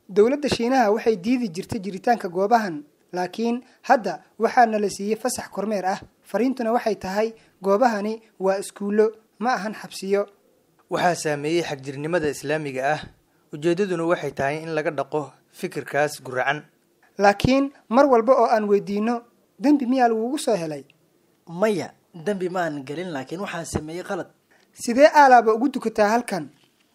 dowladda shiinaha waxay diidi jirtay jiritaanka goobahan laakiin hadda waxaana la siiyey fasax kormeer ah fariintuna waxay tahay goobahani waa iskuullo ma ahan xabsiyo waxaa saameeyey xagjirnimada islaamiga ah ujeeddaduna waxay tahay in laga dhaqo fikirkaas guracan laakiin mar walba oo aan weydiino dembi miyaa lagugu soo helay maya dembi ma aan gelin laakiin waxaan sameeyey qalad sidee aalaaba ugu dukataa halkan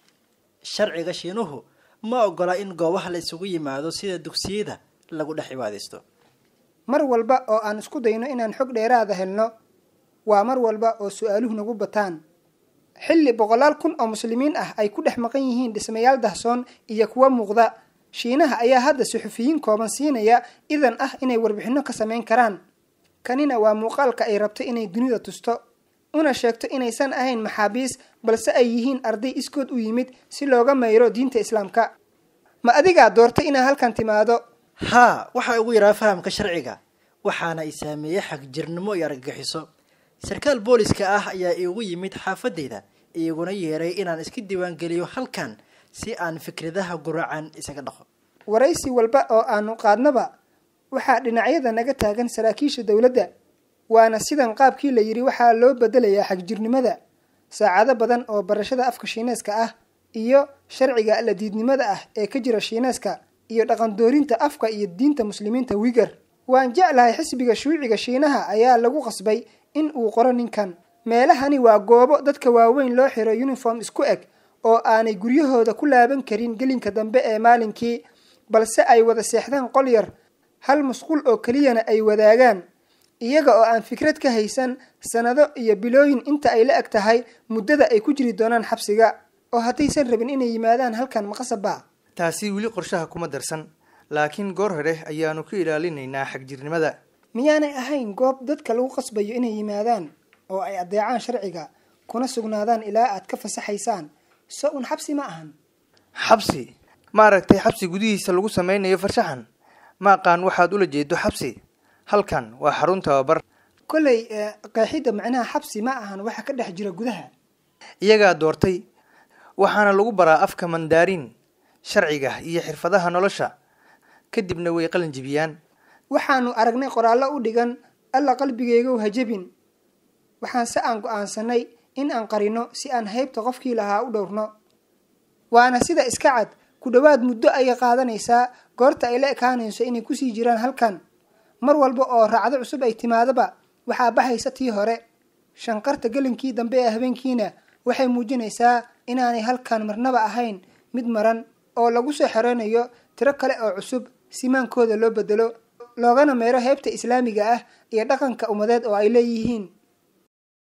sharciga shiinuhu ma ogola in goobaha la isugu yimaado sida dugsiyada lagu dhex cibaadaysto mar walba oo aan isku dayno inaan xog dheeraada helno waa mar walba oo su-aaluhu nagu bataan xilli boqolaal kun oo muslimiin ah ay ku dhex maqan yihiin dhismayaal dahsoon iyo kuwa muuqda shiinaha ayaa hadda suxufiyiin kooban siinaya idan ah inay warbixinno ka samayn karaan kanina waa muuqaalka ay rabto inay dunida tusto una sheegto inaysan ahayn maxaabiis balse ay yihiin arday iskood u yimid si looga mayro diinta islaamka ma adigaa doortay inaad halkan timaado haa waxaa ugu yaraa fahamka sharciga waxaana i saameeyey xagjirnimo iyo argagixiso sarkaal booliska ah ayaa iigu yimid xaafadeyda iyaguna yeeray inaan iska diiwaangeliyo halkan si aan fikradaha guracan isaga dhaqo waraysi walba oo aanu qaadnaba waxaa dhinacyada naga taagan saraakiisha dowladda waana sidan qaabkii la yidhi waxaa loo bedelayaa xagjirnimada saacado badan oo barashada afka shiineeska ah iyo sharciga la diidnimada ah ee ka jira shiineeska iyo dhaqandoorinta afka iyo diinta muslimiinta wiger waan jeclahay xisbiga shuuciga shiinaha ayaa lagu qasbay in uu qoro ninkan meelahani waa goobo dadka waaweyn loo xiro uniform isku eg oo aanay guryahooda ku laaban karin gelinka dambe ee maalinkii balse ay wada seexdaan qol yar hal musqul oo keliyana ay wadaagaan iyaga oo aan fikrad ka haysan sanado iyo bilooyin inta ay la eg tahay muddada ay ku jiri doonaan xabsiga oo haddaysan rabin inay yimaadaan halkan maqasaba taasi weli qorshaha kuma darsan laakiin goor hore ayaanu ka ilaalinaynaa xagjirnimada miyaanay ahayn goob dadka lagu qasbayo inay yimaadaan oo ay adeecaan sharciga kuna sugnaadaan ilaa aad ka fasaxaysaan so un xabsi ma ahan xabsi ma aragtay xabsi gudihiisa lagu sameynayo farshaxan ma aqaan waxaad ula jeedo xabsi halkan waa xarun tababar kolley qeexidda macnaha xabsi ma ahan waxa ka dhex jira gudaha iyagaa doortay waxaana lagu baraa afka mandaarin sharciga iyo xirfadaha nolosha kadibna way qalin jibiyaan waxaanu aragnay qoraallo u dhigan alla qalbigeyga hajabin waxaan se aan go-aansanay in aan qarino si aan haybta qofkii lahaa u dhowrno waana sida iska cad ku dhowaad muddo ayay qaadanaysaa goorta ay la ekaanayso inay kusii jiraan halkan mar walba oo raacdo cusub ay timaadaba waxaa baxaysa tii hore shanqarta gelinkii dambe ee habeenkiina waxay muujinaysaa inaanay halkan marnaba ahayn mid maran oo lagu soo xereynayo tiro kale oo cusub simaankooda loo bedelo loogana meero heybta islaamiga ah iyo dhaqanka ummadeed oo ay leeyihiin